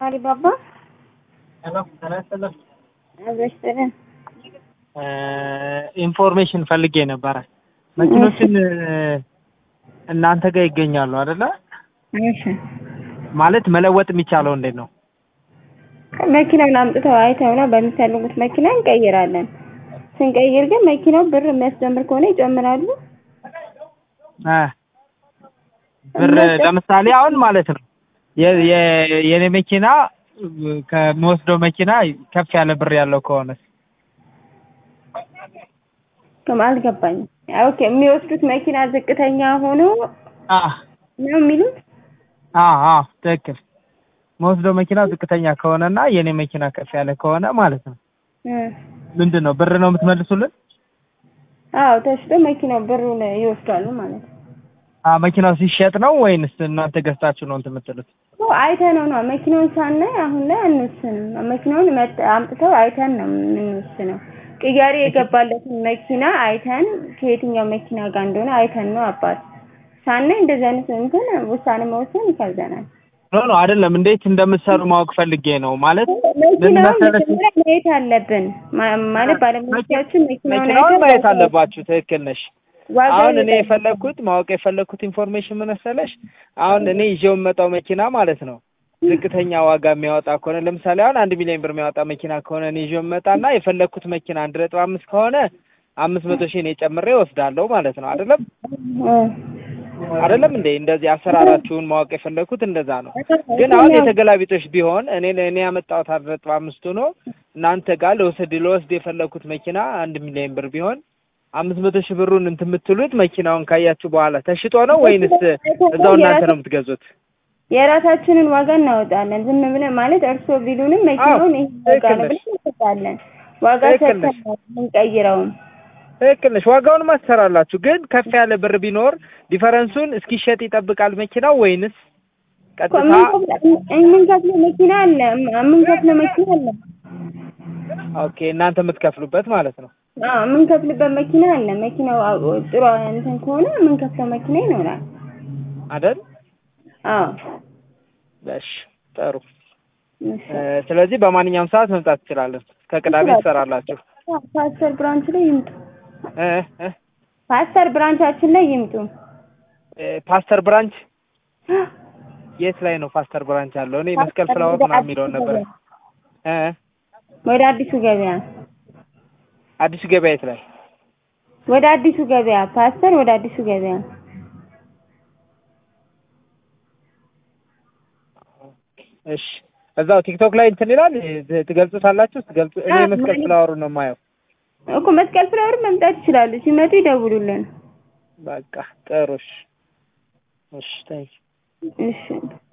አሊባባ ሄሎ ጤና ይስጥልኝ። አበሽተን ኢንፎርሜሽን ፈልጌ ነበረ። መኪኖችን እናንተ ጋር ይገኛሉ አይደለ? እሺ ማለት መለወጥ የሚቻለው እንዴት ነው? መኪናውን አምጥተው አይተው ነው በሚፈልጉት መኪና እንቀይራለን። ስንቀይር ግን መኪናው ብር የሚያስጀምር ከሆነ ይጨምራሉ። እ ብር ለምሳሌ አሁን ማለት ነው የ- የ- የኔ መኪና ከሚወስደው መኪና ከፍ ያለ ብር ያለው ከሆነ ከም አልገባኝም። ኦኬ የሚወስዱት መኪና ዝቅተኛ ሆኖ አ ነው የሚሉት? አ አ ትክክል መወስደው መኪና ዝቅተኛ ከሆነና የኔ መኪና ከፍ ያለ ከሆነ ማለት ነው እ ምንድን ነው ብር ነው የምትመልሱልን? አዎ ተሽጦ መኪናው ብሩን ይወስዳሉ ማለት ነው። አ መኪናው ሲሸጥ ነው ወይንስ እናንተ ገዝታችሁ ነው እንትን የምትሉት? ኦ አይተነው ነው መኪናውን ሳናይ አሁን ላይ አንወስንም። መኪናውን መጥ- አምጥተው አይተን ነው የምንወስነው። ቅያሬ የገባለትን መኪና አይተን ከየትኛው መኪና ጋር እንደሆነ አይተን ነው አባት ሳናይ እንደዚህ አይነት እንትን ውሳኔ መወሰን ይከብደናል። ኖ ኖ አይደለም፣ እንዴት እንደምትሰሩ ማወቅ ፈልጌ ነው። ማለት ምን መኪናውን መሰለሽ መጀመሪያ ማየት አለብን ማ- ማለት ባለሙያዎቻችን መኪናውን መኪናውን አይተው ማየት አለባችሁ። ትክክል ነሽ። ዋጋውን አሁን እኔ ይጠይቃሉ። የፈለግኩት ማወቅ የፈለግኩት ኢንፎርሜሽን ምን መሰለሽ፣ አሁን እኔ ይዤው የምመጣው መኪና ማለት ነው ዝቅተኛ ዋጋ የሚያወጣ ከሆነ ለምሳሌ አሁን አንድ ሚሊዮን ብር የሚያወጣ መኪና ከሆነ እኔ ይዤው የምመጣና የፈለግኩት መኪና አንድ ነጥብ አምስት ከሆነ አምስት መቶ ሺህ እኔ ጨምሬ ወስዳለሁ ማለት ነው። አይደለም እ አይደለም እንዴ? እንደዚህ አሰራራችሁን ማወቅ የፈለግኩት እንደዛ ነው። ግን አሁን የተገላቢጦሽ ቢሆን እኔ እኔ ያመጣሁት አንድ ነጥብ አምስት ሆኖ እናንተ ጋር ልወስድ ልወስድ የፈለግኩት መኪና አንድ ሚሊዮን ብር ቢሆን አምስት መቶ ሺህ ብሩን እንትን የምትሉት መኪናውን ካያችሁ በኋላ ተሽጦ ነው ወይንስ እዛው እናንተ ነው የምትገዙት? የራሳችንን ዋጋ እናወጣለን። ዝም ብለን ማለት እርስዎ ቢሉንም መኪናውን ይሄ ዋጋ ነው ትክክል ነሽ። ብለን እንሰጣለን። ዋጋ ትክክል ሰጥተን ነሽ። ነው የምንቀይረውም። ትክክል ነሽ። ዋጋውን ማትሰራላችሁ ግን ከፍ ያለ ብር ቢኖር ዲፈረንሱን እስኪሸጥ ይጠብቃል መኪናው ወይንስ ቀጥታ የምንከፍለው መኪና አለ፣ የምንከፍለው መኪና አለ። ኦኬ እናንተ የምትከፍሉበት ማለት ነው። አዎ የምንከፍልበት መኪና አለ። መኪናው አዎ ጥሩ እንትን ከሆነ የምንከፍለው መኪና ይኖራል። አይደል? አዎ እሺ ጥሩ። እሺ። እ፣ ስለዚህ በማንኛውም ሰዓት መምጣት ትችላለን። ከቅዳሜ ትሰራላችሁ። ፓስተር ብራንች ላይ ይምጡ። እ እ ፓስተር ብራንቻችን ላይ ይምጡ። እ፣ ፓስተር ብራንች የት ላይ ነው ፓስተር ብራንች ያለው? እኔ መስቀል ፍላወር ምናምን የሚለውን ነበር። እ ወደ አዲሱ ገበያ አዲሱ ገበያ የት ላይ? ወደ አዲሱ ገበያ ፓስተር ወደ አዲሱ ገበያ እሺ እዛው ቲክቶክ ላይ እንትን ይላል ት- ትገልጹታላችሁ። ትገልጹ እኔ አዎ፣ መስቀል ማለት- ፍላወሩ ነው የማየው። እኮ መስቀል ፍላወር መምጣት ይችላሉ። ሲመጡ ይደውሉልን። በቃ ጥሩ። እሺ እሺ፣ ታንኪው እሺ